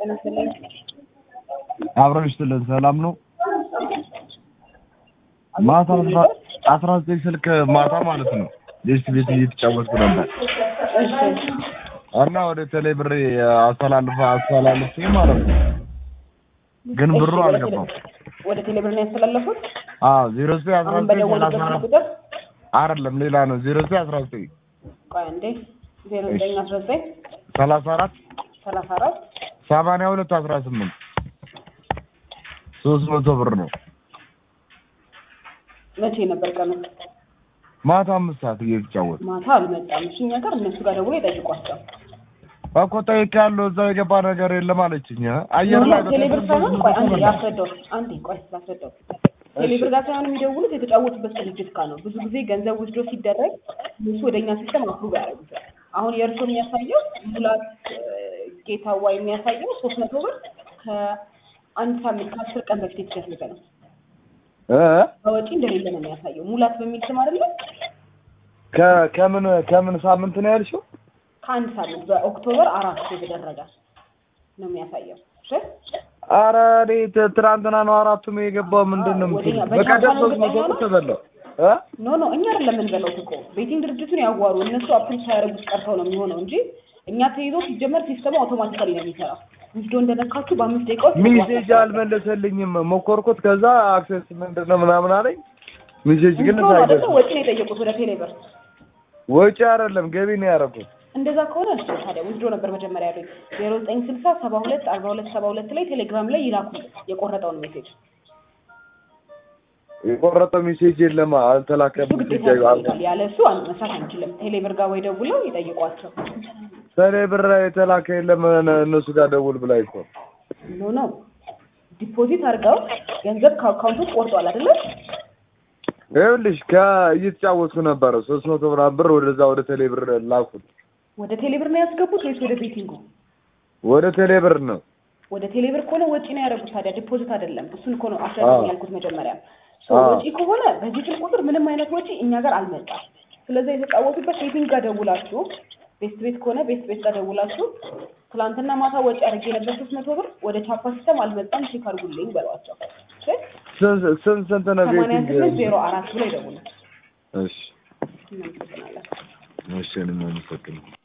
ተነስተልኝ አብረን ስትልን ሰላም ነው። ማታ አስራ ዘጠኝ ስልክ ማታ ማለት ነው ዴስት ቤት እየተጫወትኩ ነበር እሺ እና ወደ ቴሌ ብሬ አስተላልፈ አስተላልፌ ማለት ነው። ግን ብሩ እሺ፣ ወደ አልገባም። ቴሌ- ወደ ቴሌብር ነው ያስተላለፉት። አዎ ዜሮ ዘጠኝ አስራ አሁን ዘጠኝ ሰላሳ በደወሉበት አራት ቁጥር አይደለም ሌላ ነው። ዜሮ ዘጠኝ አስራ ዘጠኝ ቆይ አንዴ ዜሮ ዘጠኝ አስራ ዘጠኝ ሰላሳ አራት ሰላሳ አራት ሰማንያ ሁለት አስራ ስምንት ሶስት መቶ ብር ነው። መቼ ነበር ቀኑ? ማታ አምስት ሰዓት እየተጫወት ማታ አልመጣም። እሺ እኛ ጋር እነሱ ጋር ደውሎ ይጠይቋቸው። እኮ ጠይቄያለሁ። እዛው የገባ ነገር የለም አለችኝ። አየር ላይ ቴሌብር ሳይሆን ቆይ አንዴ በተሰበሰበ ያስረዳው። አንዴ ቆይ ላስረዳው። ቴሌብር ጋር ሳይሆን የሚደውሉት የተጫወቱበት ድርጅት ጋር ነው። ብዙ ጊዜ ገንዘብ ውስዶ ሲደረግ እነሱ ወደኛ ሲስተም አፕሩቭ ያደርጉታል። አሁን የእርሶ የሚያሳየው ሙላት እ፣ ጌታዋ የሚያሳየው ሶስት መቶ ብር ከአንድ ሳምንት ከአስር ቀን በፊት የተደረገ ነው። እ በወጪ እንደሌለ ነው የሚያሳየው። ሙላት በሚል ስም አይደለም ከ- ከምን ከምን ሳምንት ነው ያልሽው? ከአንድ ሳምንት በኦክቶበር አራት የተደረገ ነው የሚያሳየው። እሺ ኧረ እኔ ት- ትናንትና ነው አራቱም የገባው። ምንድን ነው ወደኛ የምትይው? በቻፓ በቀደም ነው ሶስት መቶ እርግጠኛ ብር ነው? ተበላው እ ኖ ኖ እኛ አይደለም የምንበላው እኮ ቤቲንግ ድርጅቱን ያዋሩ እነሱ አፕሩቭ ሳያደርጉት ቀርተው ነው የሚሆነው እንጂ እኛ ተይዞ ሲጀመር ሲስተሙ አውቶማቲካሊ ነው የሚሰራው። ውስዶ እንደነካችሁ በአምስት ደቂቃ ውስጥ ሚሴጅ አልመለሰልኝም። ሞከርኩት። ከዛ አክሴስ ምንድን ነው ምናምን አለኝ። ሚሴጅ ግን ውስዶ አይደለ ሳይደርስ ወጪ ነው የጠየቁት ወደ ቴሌብር። ወጪ አይደለም ገቢ ነው ያደረኩት። እንደዛ ከሆነ እሱ ታዲያ ውስዶ ነበር መጀመሪያ ያሉኝ ዜሮ ዘጠኝ ስልሳ ሰባ ሁለት አርባ ሁለት ሰባ ሁለት ላይ ቴሌግራም ላይ ይላኩ የቆረጠውን ሜሴጅ የቆረጠው ሚሴጅ የለም አልተላከም። እሱ ግዴታ ሚሴጅ ያስፈልጋል። ያለ እሱ አን- መስራት አንችልም። ቴሌብር ጋር ወይ ደውለው ይጠይቋቸው። ሰኔ ብር የተላከ የለም እነሱ ጋር ደውል ብላ እኮ ኖ ኖ ዲፖዚት አድርገው ገንዘብ ከአካውንቶች ቆርጧል አይደለም ይኸውልሽ ከእየተጫወትኩ ነበረ ሶስት መቶ ምናምን ብር ወደዛ ወደ ቴሌ ብር ላኩት። ወደ ቴሌብር ነው ያስገቡት ወይስ ወደ ቤቲንጉ? ወደ ቴሌ ብር ነው ወደ ቴሌብር ከሆነ ወጪ ነው ያደረጉት። ታዲያ ዲፖዚት አይደለም። እሱን እኮ ነው አስረዳኝ ያልኩት መጀመሪያ። ሶ አዎ። ወጪ ከሆነ በዚህ ስልክ ቁጥር ምንም አይነት ወጪ እኛ ጋር አልመጣም። ስለዚህ የተጫወቱበት ቤቲንግ ጋር ደውላችሁ፣ ቤስት ቤት ከሆነ ቤስት ቤት ጋር ደውላችሁ ትላንትና ማታ ወጪ አድርጌ ነበር ሶስት መቶ ብር ወደ ቻፓ ሲስተም አልመጣም ቼክ አድርጉልኝ በሏቸው። እሺ? ስንት ስንት ስንት ነው ሰማንያ ቤቲንግ? ስምንት ዜሮ አራት ብሎ ይደውሉ። እሺ እናመሰግናለን። እሺ እኔም አመሰግናለሁ።